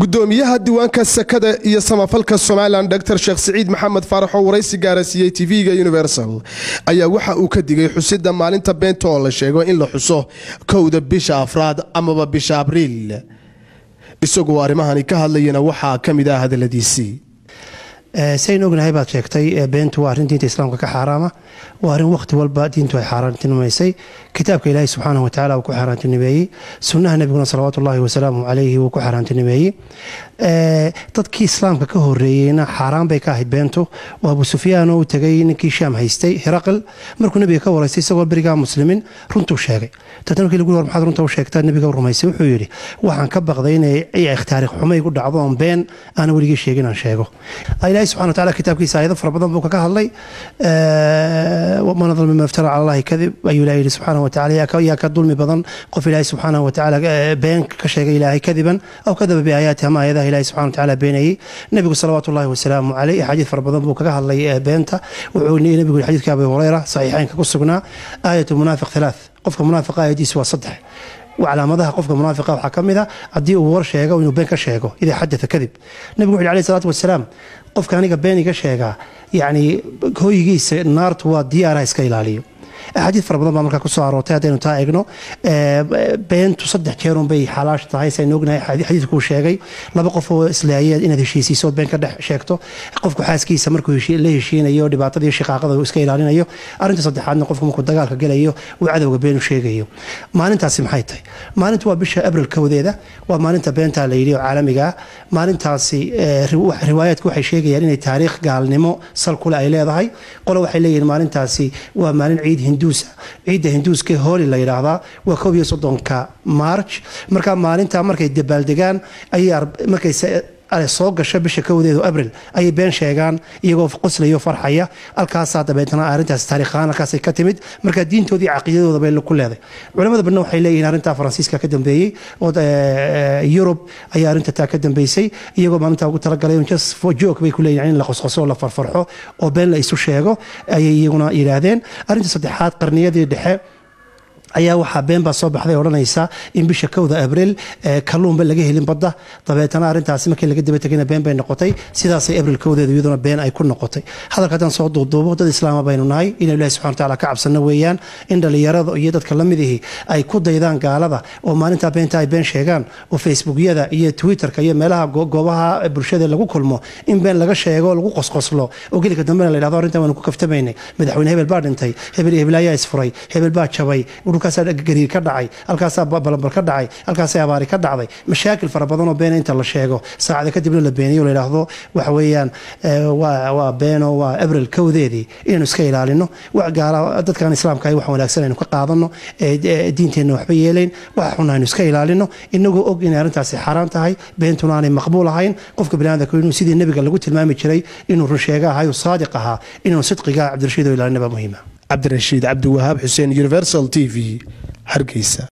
gudoomiyaha diiwaanka sakada iyo samafalka somalilan dor sheekh siciid maxamed faarax oo waraysi gaarasiiyey tv-ga universal ayaa waxa uu ka digay xusida maalinta beenta oo la sheego in la xuso kowda bisha afraad amaba bisha abriil isagoo arrimahani ka hadlayana waxaa ka mid ah hadaladiisii sayn ognahay baad sheegtay beentu waa arrin diinta islaamka ka xaaraama waa arrin wakhti walba diintu ay xaaraantinimaysay kitaabka ilaahi subxaanah watacala uu ku xaaraantinimeeyey sunnaha nebiguna salawaatu ullahi wasalaamu calayhi wuu ku xaaraantinimeeyey dadkii islaamka ka horeeyeyna xaaraan bay ka ahayd beentu oo abu sufyaan oo u tegay ninkii shaam haystay hiraqil markuu nebiga ka waraystay isagoo berigaa muslimiin runtuu sheegay dadna markii lagu war maxaad runta u sheegtaa nebiga u rumaysay wuxuu yidhi waxaan ka baqday inay taariikh xumo igu dhacdo oon been aana weligii sheegin aan sheego ilaahi subxana wataala kitaabkiisa aayado fara badan buu kaga hadlay man adal mima iftara cala allahi kadib ayuu ilahi yidhi subxaana watacala yaa ka dulmi badan qof ilaahi subxaana watacaala been ka sheegay ilaahay kadiban aw kadaba biaayaati ama aayadaha ilahi subxana watacaala beenayey nebigu salawaatu ullahi wasalaamu caleyh axaadiid fara badan buu kaga hadlay beenta wuxuu nebigu yidhi xadiidka abi hureyra saxiixeynka ku sugnaa aayat munaafiq halaath qofka munaafiqa aayadiisu waa saddex calaamadaha qofka munaafiqa waxaa ka mid a haddii uu war sheego inuu been ka sheego idaa xadaa kadib nebigu wuxu yhi alayh salaatu wasalaam qofka aniga been iga sheegaa yacni hooyigiisa naartu waa diyaaraha iska ilaaliyo axaadiid fara badan baa markaa kusoo aroortay haddaynu taa eegno beentu saddex jeerun bay xalaash tahay saynu ognahay xadiidkuu sheegay laba qof oo isleeyeed inaad heshiisiiso been ka dhex sheegto qofku xaaskiisa markuu la heshiinayo dhibaatadii shiqaaqada uu iska ilaalinayo arrinta saddexaadna qofku markuu dagaalka gelayo uu cadowga been u sheegayo maalintaasi maxay tahay maalintu waa bisha abril kowdeeda waa maalinta beentaa la yidhi oo caalamiga ah maalintaasi riwaayaadku waxay sheegayaan inay taariikh gaalnimo sal kule ay leedahay qole waxay leeyihiin maalintaasi waa maalin ciid hinduusa ciidda hinduuska hooli la yidhaahdaa waa koob iyo soddonka march markaa maalinta markay dabaaldegaan ayay markay soo gasho bisha kowdeedu abril ayay been sheegaan iyagoo qoslayo farxaya halkaasaa dabeetna arrintaas taariikhaan halkaasay ka timid marka diintoodii caqiidadooda bay ku leeday culamada badna waxay leeyihiin arrintaa faransiiska ka dambeeyey oo yurub ayaa arrinta taa ka dambeysay iyagoo maalintaa ugu talagalay joog bay ku leeyihin in la qosqoso oo la farfarxo oo been la isu sheego ayay iyaguna yidhaahdeen arrinta saddexaad qarniyadii dhexe ayaa waxaa been baa soo baxday odhanaysa in bisha kowda abriil kalluunba laga helin badda dabeetana arrintaasi markii laga daba tegayna been bay noqotay sidaasay abriil kowdeedu iyaduna been ay ku noqotay hadalka haddaan soo duuduubo dad islaama baynu nahay inaynu ilahi subxana wataala ka cabsanno weeyaan in dhallinyarada iyo dadka la midihii ay ku daydaan gaalada oo maalintaa beenta ay been sheegaan oo facebookyada iyo twitterka iyo meelaha goobaha bulshada lagu kulmo in been laga sheego lagu qosqoslo oo gelika dambena la yidhahdo arrintan waanu ku kaftamaynay madaxweyne hebel baa dhintay hebel iyo hebelaayaa isfuray hebel baa jabay halkaasaa gariir ka dhacay halkaasaa balambal ka dhacay halkaasaa abaari ka dhacday mashaakil fara badanoo beena inta la sheego saacada kadibna la beeniyo la yidhaahdo waxa weeyaan waa beeno waa abril kowdeedii inaynu iska ilaalino dadkan islaamka wax wanaagsan aynu ka qaadano diinteenna waxba yeelayn waxa xun aynu iska ilaalino inagoo og inay arrintaasi xaaraan tahay beentuna aanay maqbuul ahayn qofka biniaadamka inuu sidii nebiga lagu tilmaami jiray inuu runsheega ahayo saadiq ahaa inuu sidqiga cabdirashiid oo ilaalinaba muhiima cabdirashiid cabdiwahaab xuseen universal t v hargeysa